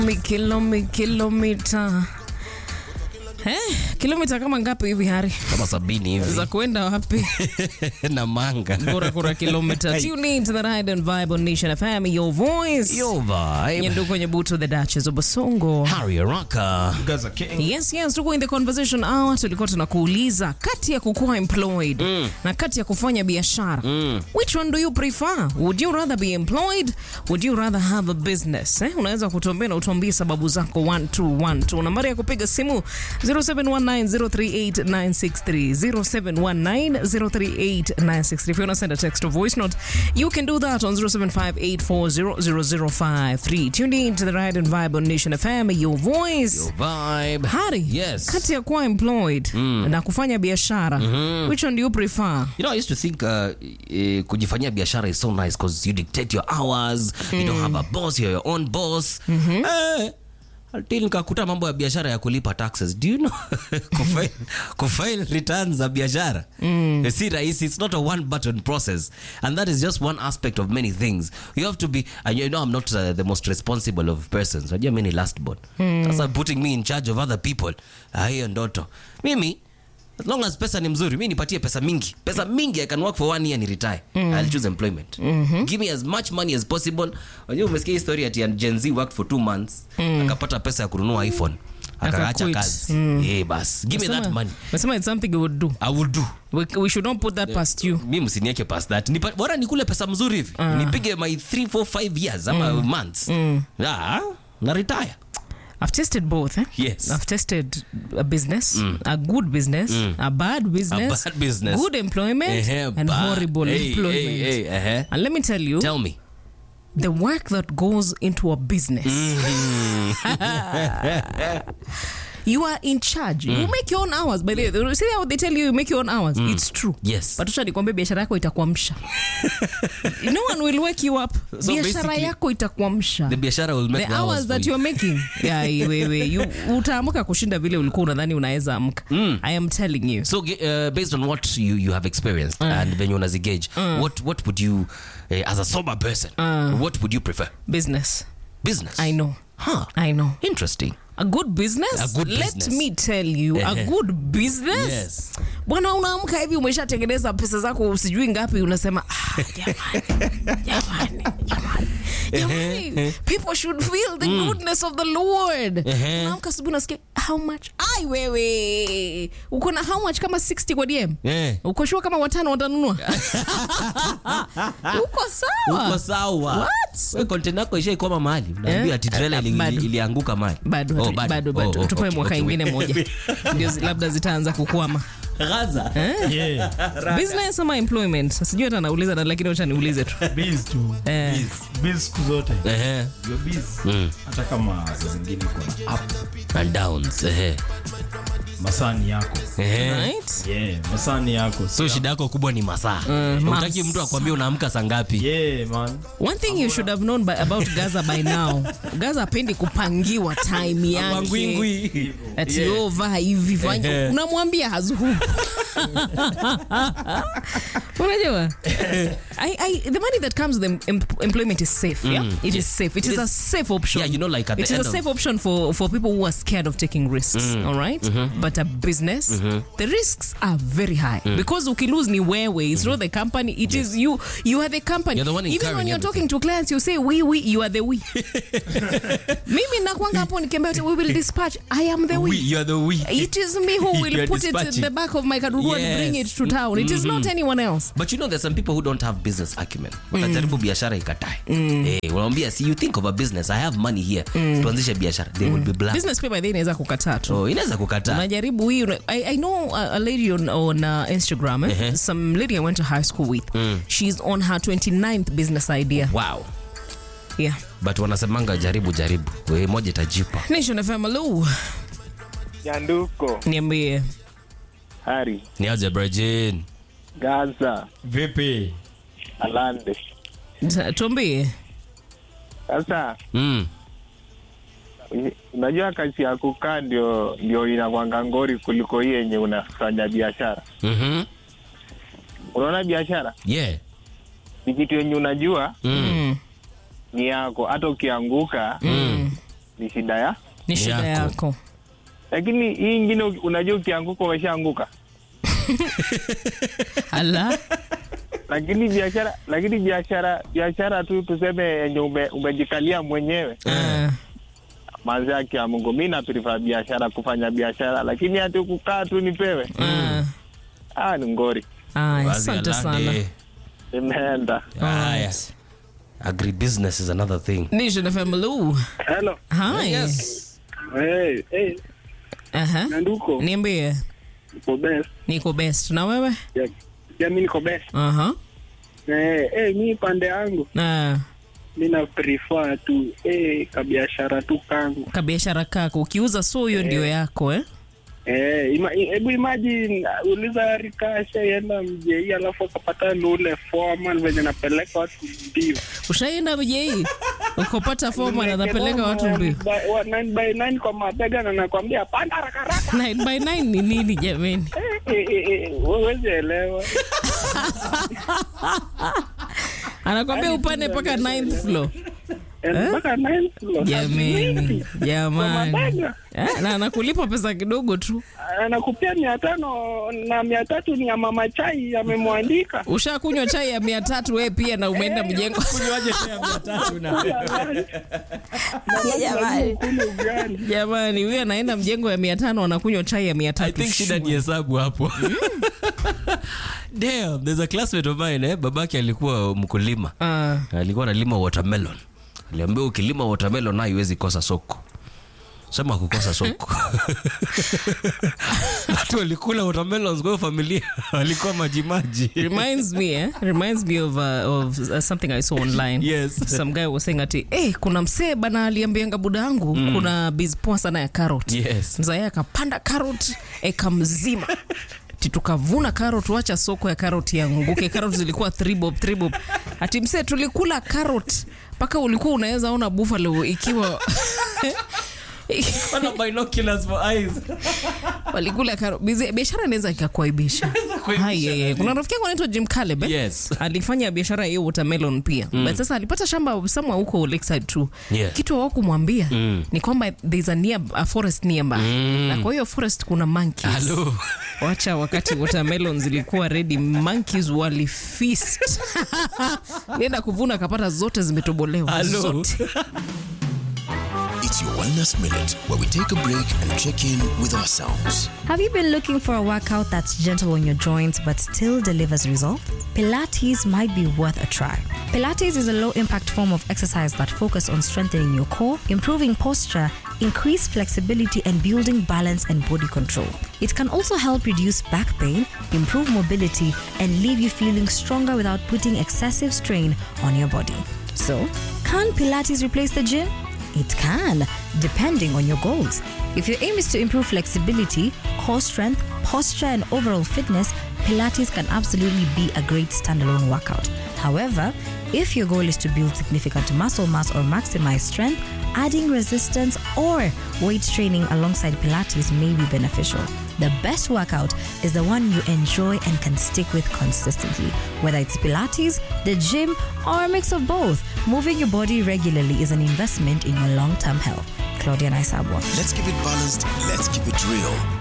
Mi kilomi kilomita eh, kilomita kama ngapi hivi Hari kama sabini hivi za kuenda wapi? na manga Bora kura kilomita. Tune in to the ride and vibe on Nation FM, your voice. Yo vibe. Nyendu kwenye buto the Duchess of Basongo. Harry Araka. Gaza King. Yes, yes, tuko in the conversation hour. Tulikuwa tunakuuliza kati ya kukuwa employed na kati ya kufanya biashara which one do you prefer? Would you rather be employed? Would you rather have a business? Eh, unaweza kutuambia na utuambie sababu zako 1212. Nambari ya kupiga simu 0719038963 0719038963. If you want to send a text or voice note, you can do that on 0758400053. Tune in to the Ride and Vibe on Nation FM, your voice. Yo vibe. Hari, Yes. kati ya kuwa employed na kufanya biashara which one do you prefer? You know, I used to think uh, eh, kujifanyia biashara is so nice because you dictate your hours, you don't have a boss, you're your own boss. Eh, until nikakuta mambo ya biashara ya kulipa taxes. Do you know kufile, kufile returns za biashara si rahisi. It's not a one button process and that is just one aspect of many things. You have to be and you know I'm not uh, the most responsible of persons. Unajua mimi ni last born. Sasa putting me in charge of other people. Ah, hiyo ndoto. Mimi as long as pesa ni mzuri mi nipatie pesa mingi pesa mingi i can work for one year ni retire i'll choose employment give me as much money as possible unajua umesikia hii story ati gen z worked for two months akapata pesa ya kununua iphone akaacha Akaquit. kazi eh bas give me that Nasema- money nasema it's something you would do. i will do We, we should not put that past you. mi msinieke past that Nipa, bora nikule pesa mzuri hivi nipige my 3 4 5 years ama months ah, na retire I've tested both. Eh? Yes. I've tested a business, a good business, a bad business, bad business. good employment, Ehe, and ba- horrible hey, employment. hey, hey, ehe. And let me tell you, tell me the work that goes into a business. you are in charge. You make your own hours. By the way, see how they tell you you make your own hours? It's true. yes But acha nikwambie biashara yako itakuamsha. no one will wake you up. So biashara basically, yako itakuamsha. the biashara will make the hours for that you. you're making yeah, wewe you utaamka kushinda vile ulikuwa unadhani unaweza amka i am telling you So uh, based on what you, you have experienced and venye unazigauge what, what would you uh, as a sober person what would you prefer business business i know huh i know interesting a good business A good let business. me tell you a Ehe. good business Yes. bwana unaamka hivi umeshatengeneza pesa zako sijui ngapi unasema ah, jamani jamani jamani jamani people should feel the goodness of the lord Ehe. unaamka asubuhi unasikia how much ai wewe uko na how much kama 60 kwa dm Yeah. uko shua kama watano watanunua uko sawa uko sawa What? We, container yako ishaikoma mahali unaambia Eh? ati trailer Eh, ili- bado. ilianguka mahali bado Oh, hatu- bado bado Oh, oh, tupe okay, mwaka okay, ingine wait. moja ndio zi- labda zitaanza kukwama Gaza. Yeah. business ama employment sijui hata nauliza na lakini wacha niulize tu Biz tu. Eh. Biz siku zote. Ehe. You're biz. Hata kama saa zingine uko na up and downs ehe. masani yako. Ehe. right Yeah, masani yako. so shida yako kubwa ni masaa utaki masaa. mtu akwambia unaamka saa ngapi Yeah, man. one thing you should have known by, about gaza by now gaza apendi kupangiwa time yake Mangwingwi. ati yeah. vaa hivi fanya Ehe. unamwambia hazuhu unajua I, I, the money that comes with em, em, employment is safe yeah? it is safe it, is, a safe option Yeah, you know, like at it the is end a of- safe option for, for people who are scared of taking risks all right? but a business the risks are very high because ukilose ni wewe it's not the company it is you you are the company You're the one even when incurring you're everything. talking to clients you say we we you are the we mimi nakwanga hapo nikiambia ati we will dispatch i am the we, We, you are the we. it is me who You will are put it in dispatching. the back of my kadugu and bring it Yes. to town it is not anyone else but you know there's some people who don't have business acumen watajaribu biashara ikatae eh, unamwambia see you think of a business i have money here tuanzishe biashara they will be blank business pia by the way inaweza kukataa tu so inaweza kukataa unajaribu hii una- I, I know a, a lady on, on uh, instagram eh? some lady i went to high school with she's on her 29th business idea wow yeah but wanasemanga jaribu jaribu we moja itajipa nation fm hello Nyanduko, niambie Hari, ni aje brajin Gaza, Vipi? Alande. Ta- tuambie Sasa mm. uny- unajua kazi ya kukaa ndio ndio inakwanga ngori kuliko hii yenye unafanya biashara. mm-hmm. Unaona biashara yeah ni kitu yenye unajua mm. mm. ni yako, hata ukianguka Mm. ni shida ya ni shida Yako. yako lakini hii ingine uki- unajua ukianguka umeshaanguka ala lakini biashara lakini biashara biashara tu tuseme yenye ume, umejikalia mwenyewe Ah, manzi yake ya Mungu mi naprefer biashara kufanya biashara lakini hati kukaa tu nipewe ah. ah, ni ngori Aya, Wazi asante sana alade. imeenda Haya. Alright. Agribusiness is another thing. Nation FM Lu. Hello. Hi. Hey, hey, Aha. Nanduko. Niambie. Niko best. Niko best. Na wewe? Ya, ya mi niko best. Aha. Eh, hey, mi pande yangu Na mi na prefer tu eh, kabiashara tu kangu. kabiashara kako ukiuza so hiyo ndio yako eh? Eh, ima- i- hebu imagine uh, uliza rikasha yenda mjei alafu akapata ndo ule foreman venye napeleka watu mbio. Ushaenda mjei ukopata fomu anapeleka watu mbio. By- wa- nine by nine kwa mabega na nakwambia panda haraka haraka. 9 by 9 ni nini jameni? Eh, eh, eh, eh, huwezi elewa. Anakwambia upande mpaka 9th floor. Eh, mpaka nine floor. Jameni, jamani. mabega. Eh, na anakulipa pesa kidogo tu. anakupia mia tano na mia tatu ni ya mama chai amemwandika Ushakunywa chai ya mia tatu wewe pia na umeenda mjengo. Kunywaje tena mia tatu na Jamani. kule ugali Jamani, huyu anaenda mjengo ya mia tano anakunywa chai ya mia I tatu. think shida ni hesabu hapo. Damn, there's a classmate of mine eh, babake alikuwa mkulima. Ah. Alikuwa analima watermelon. Aliambia ukilima watermelon na haiwezi kosa soko. Sema kukosa soko. Watu walikula watermelons kwa hiyo familia walikuwa majimaji. reminds me eh? reminds me of, uh, of uh, something I saw online Yes. some guy was saying ati eh, kuna msee bana aliambianga buda yangu kuna biz poa sana ya carrot Yes. mzae akapanda carrot eka mzima Ati tukavuna carrot wacha soko ya carrot yanguke carrot zilikuwa three bob, three bob. ati msee tulikula carrot mpaka ulikuwa unaweza ona buffalo ikiwa Wana binoculars for eyes. walikula carrot Bizi- biashara inaweza ikakuaibisha Hai, yeah, yeah. kuna rafiki yangu anaitwa Jim Caleb eh? Yes. alifanya biashara hiyo watermelon pia mm. but sasa alipata shamba somewhere huko Lakeside tu Yeah. kitu hawakumwambia mm. ni kwamba there's a, near, a forest nearby mm. na kwa hiyo forest kuna monkeys Hello. wacha wakati watermelon zilikuwa ready monkeys walifeast nenda kuvuna akapata zote zimetobolewa Hello. zote It's your Wellness Minute, where we take a break and check in with ourselves. Have you been looking for a workout that's gentle on your joints but still delivers results? Pilates might be worth a try. Pilates is a low impact form of exercise that focuses on strengthening your core, improving posture, increase flexibility, and building balance and body control. It can also help reduce back pain, improve mobility, and leave you feeling stronger without putting excessive strain on your body. So, can Pilates replace the gym? It can, depending on your goals. If your aim is to improve flexibility, core strength, posture, and overall fitness, Pilates can absolutely be a great standalone workout. However, if your goal is to build significant muscle mass or maximize strength, adding resistance or weight training alongside Pilates may be beneficial. The best workout is the one you enjoy and can stick with consistently. Whether it's Pilates, the gym, or a mix of both, moving your body regularly is an investment in your long term health. Claudia Naisabwa. Let's keep it balanced, let's keep it real.